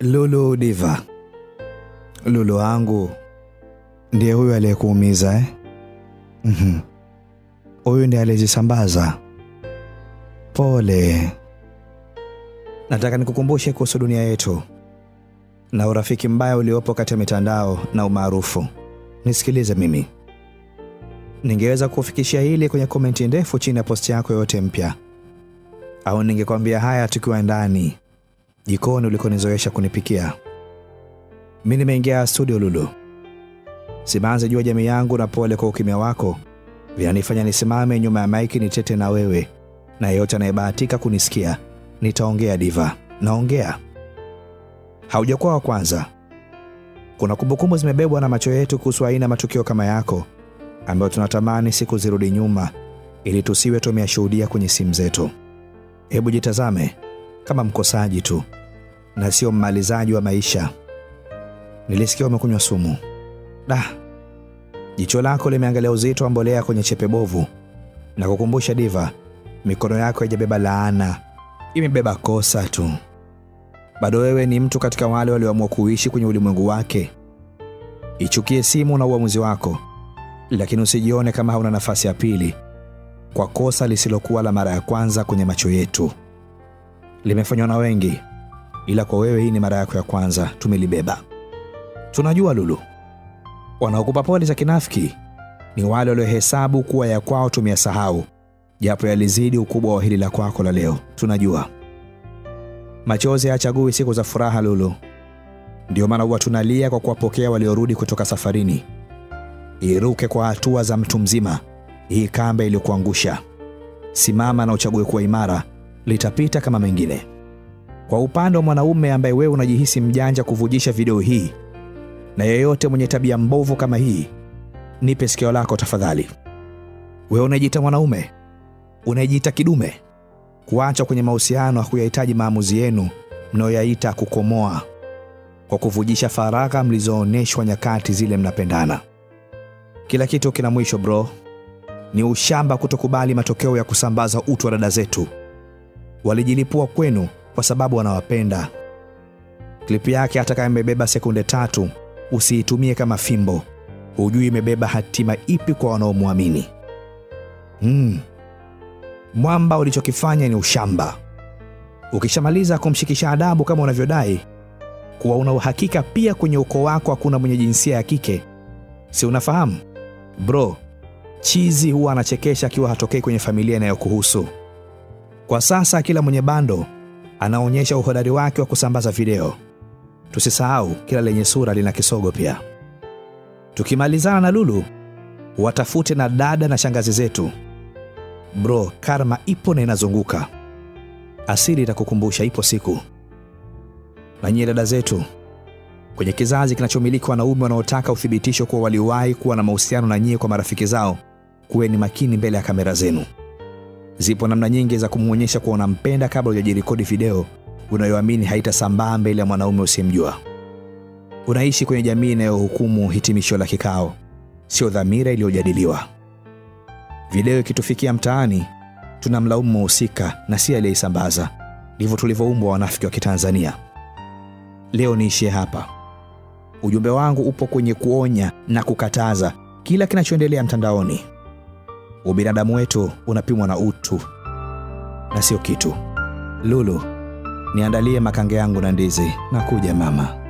Lulu Diva, Lulu wangu ndiye huyu aliyekuumiza eh? Mhm. Huyu ndiye aliyezisambaza. Pole. Nataka nikukumbushe kuhusu dunia yetu na urafiki mbaya uliopo kati ya mitandao na umaarufu. Nisikilize mimi, ningeweza kufikishia hili kwenye komenti ndefu chini ya posti yako yoyote mpya, au ningekwambia haya tukiwa ndani jikoni ulikonizoesha kunipikia. Mi nimeingia studio Lulu, simanze jua jamii yangu, na pole kwa ukimya wako vinanifanya nisimame nyuma ya maiki nitete na wewe na yeyote anayebahatika kunisikia. Nitaongea Diva, naongea. Haujakuwa wa kwanza. Kuna kumbukumbu zimebebwa na macho yetu kuhusu aina matukio kama yako ambayo tunatamani siku zirudi nyuma ili tusiwe tumeyashuhudia kwenye simu zetu. Hebu jitazame kama mkosaji tu na sio mmalizaji wa maisha. Nilisikia umekunywa sumu. Da, jicho lako limeangalia uzito wa mbolea kwenye chepe bovu na kukumbusha Diva, mikono yako haijabeba laana, imebeba kosa tu. Bado wewe ni mtu katika wale walioamua kuishi kwenye ulimwengu wake. Ichukie simu na uamuzi wako, lakini usijione kama hauna nafasi ya pili kwa kosa lisilokuwa la mara ya kwanza kwenye macho yetu. Limefanywa na wengi, ila kwa wewe hii ni mara yako ya kwanza. Tumelibeba. Tunajua Lulu, wanaokupa pole za kinafiki ni wale waliohesabu kuwa ya kwao tumeyasahau, japo yalizidi ukubwa wa hili la kwako la leo. Tunajua machozi hayachagui siku za furaha Lulu, ndio maana huwa tunalia kwa kuwapokea waliorudi kutoka safarini. Iruke kwa hatua za mtu mzima hii kamba iliyokuangusha. Simama na uchague kuwa imara, litapita kama mengine. Kwa upande wa mwanaume ambaye wewe unajihisi mjanja kuvujisha video hii na yeyote mwenye tabia mbovu kama hii, nipe sikio lako tafadhali. Wewe unajiita mwanaume, unajiita kidume, kuacha kwenye mahusiano hakuyahitaji maamuzi yenu mnayoyaita kukomoa, kwa kuvujisha faragha mlizoonyeshwa nyakati zile mnapendana. Kila kitu kina mwisho bro. Ni ushamba kutokubali matokeo ya kusambaza utu wa dada zetu. Walijilipua kwenu kwa sababu wanawapenda. Klipu yake hata kama imebeba sekunde tatu, usiitumie kama fimbo. Hujui imebeba hatima ipi kwa wanaomwamini. Hmm. Mwamba, ulichokifanya ni ushamba. Ukishamaliza kumshikisha adabu kama unavyodai kuwa una uhakika pia kwenye ukoo wako hakuna mwenye jinsia ya kike, si unafahamu bro? Chizi huwa anachekesha akiwa hatokei kwenye familia inayokuhusu. Kwa sasa kila mwenye bando anaonyesha uhodari wake wa kusambaza video. Tusisahau kila lenye sura lina kisogo pia. Tukimalizana na Lulu, watafute na dada na shangazi zetu. Bro, karma ipo na inazunguka. Asili itakukumbusha ipo siku. Na nyie dada zetu, kwenye kizazi kinachomiliki wanaume wanaotaka uthibitisho kuwa waliwahi kuwa na mahusiano na nyie kwa marafiki zao, kuweni makini mbele ya kamera zenu. Zipo namna nyingi za kumwonyesha kuwa unampenda kabla hujajirekodi video unayoamini haitasambaa mbele ya mwanaume usiyemjua. Unaishi kwenye jamii inayohukumu hitimisho la kikao, sio dhamira iliyojadiliwa. Video ikitufikia mtaani, tunamlaumu mhusika na si aliyeisambaza. Ndivyo tulivyoumbwa wanafiki wa Kitanzania. Leo niishie hapa. Ujumbe wangu upo kwenye kuonya na kukataza kila kinachoendelea mtandaoni. Ubinadamu wetu unapimwa na utu na sio kitu. Lulu, niandalie makange yangu na ndizi. Nakuja mama.